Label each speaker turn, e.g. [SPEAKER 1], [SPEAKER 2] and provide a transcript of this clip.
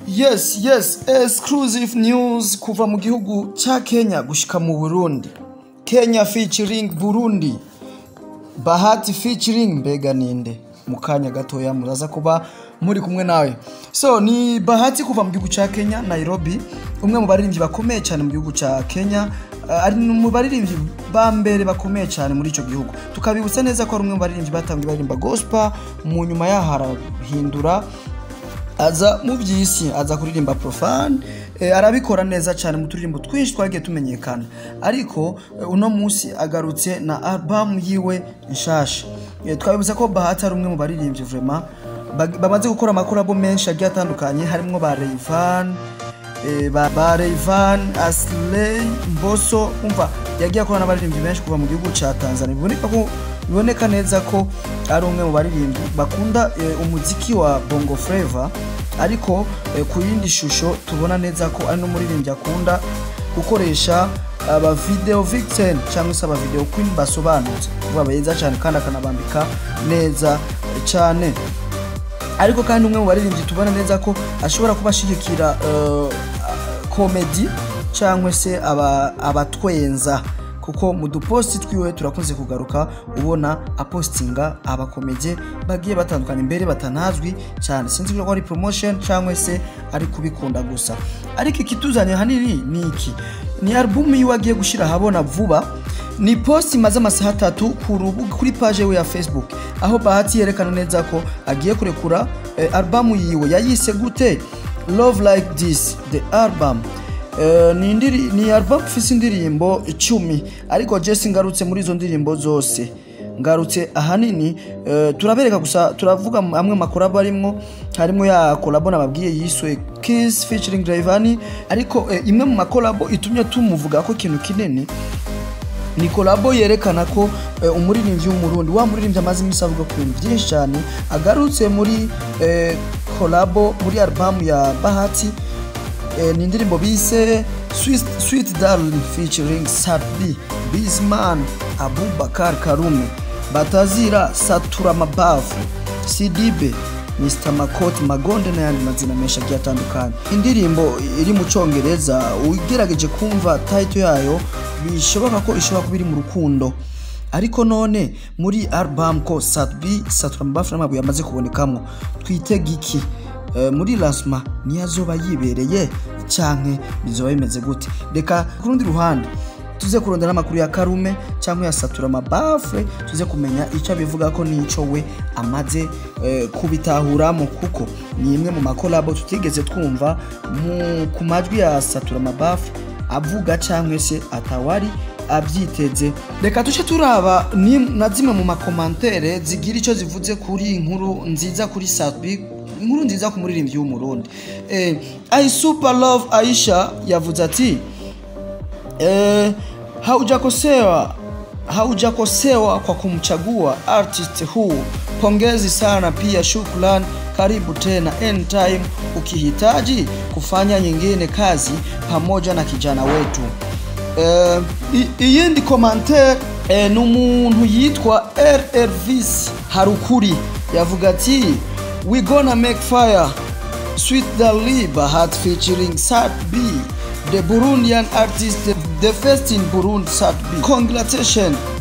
[SPEAKER 1] yes yes exclusive news kuva mu gihugu cya kenya gushyika mu burundi kenya featuring burundi bahati featuring mbega ninde mu kanya gatoya muraza kuba muri kumwe nawe so ni bahati kuva mu gihugu cya kenya nairobi umwe mu baririmbyi bakomeye cyane mu gihugu cya kenya Uh, ari mu baririmbyi ba mbere bakomeye cyane muri icyo gihugu tukabibutsa neza ko ari umwe mu baririmbyi batangiye baririmba gospel mu nyuma yaho arahindura aza mu by'isi aza kuririmba profane eh, arabikora neza cyane mu turirimbo twinshi twagiye tumenyekana ariko eh, uno munsi agarutse na albamu yiwe nshasha eh, twabibutsa ko bahati ari umwe mu baririmbyi vrema bag- bamaze gukora amakorabo menshi agiye atandukanye harimo ba Rayvan eh, ba, ba Rayvan Asley Mboso umva yagiye akorana n'abaririmbyi benshi kuva mu gihugu cya Tanzania biboneka ko biboneka neza ko ari umwe mu baririmbyi bakunda eh, umuziki wa Bongo Flava ariko eh, ku yindi shusho tubona neza ko ari n'umuririmbyi akunda gukoresha aba video victim cyangwa se aba video queen basobanutse kuba beza cyane kandi akanabambika neza eh, cyane ariko kandi umwe mu baririmbyi tubona neza ko ashobora kuba ashigikira eh, komedi cyangwa se aba- abatwenza kuko mu duposti twiwe turakunze kugaruka ubona apostinga abakomedye bagiye batandukanye mbere batanazwi cyane sinzi ko ari promotion cyangwa se ari kubikunda gusa ariko ikituzanye hanini ni iki ni album yiwe agiye gushyira ahabona vuba ni post imaze amasaha atatu ku rubuga kuri paje we ya facebook aho bahati yerekana neza ko agiye kurekura eh, albamu yiwe yayise gute love like this the album Eh, ni indiri- ni album ifite indirimbo icumi ariko jesi ngarutse muri izo ndirimbo zose ngarutse ahanini eh, turabereka gusa turavuga amwe makorabo arimo harimo ya kolabo nababwiye yiswe kiss featuring Rayvanny ariko eh, imwe mu makorabo itumye tumuvuga ko ikintu kinini ni kolabo yerekana ko eh, umuririmbyi w'umurundi wa muririmbyi amaze iminsi avuga ku bintu byinshi cyane agarutse muri eh, kolabo muri albamu ya bahati eh, ni indirimbo bise Sweet- sweet darling featuring sabi bisman abubakar karume batazira satura mabavu sidibe mr makoti magonde n'ayandi mazina menshi agiye atandukanye indirimbo iri mu cyongereza ugerageje kumva tayito yayo bishoboka ko ishobora kuba iri mu rukundo ariko none muri album ko satbi saturamabafu n'amabuye amaze kubonekamo twitega iki Eh, muri lasma niyazoba yibereye canke bizoba bimeze gute reka ku rundi ruhande tuze kurondera amakuru ya karume cyangwa ya satura mabafure tuze kumenya icyo abivuga ko n'icyo we amaze eh, kubitahuramo kuko ni imwe mu makolabo tutigeze twumva mu- ku majwi ya satura mabafure avuga cyangwa se atawari abyiteze reka duce turaba ni na zimwe mu makomantere zigira icyo zivuze kuri inkuru nziza kuri satbi inkuru nziza ku muririmbyi w'umurundi eh, i super love aisha yavuze ati eh, haujakosewa haujakosewa kwa kumchagua artist huu pongezi sana pia shukran karibu tena anytime ukihitaji kufanya nyingine kazi pamoja na kijana wetu Eh, i- iyindi komantere eh, ni umuntu yitwa rrvis harukuri yavuga ati we gonna make fire Sweet Daliba had featuring Sad B, the Burundian artist, the first in Burundi, Sad B. Congratulations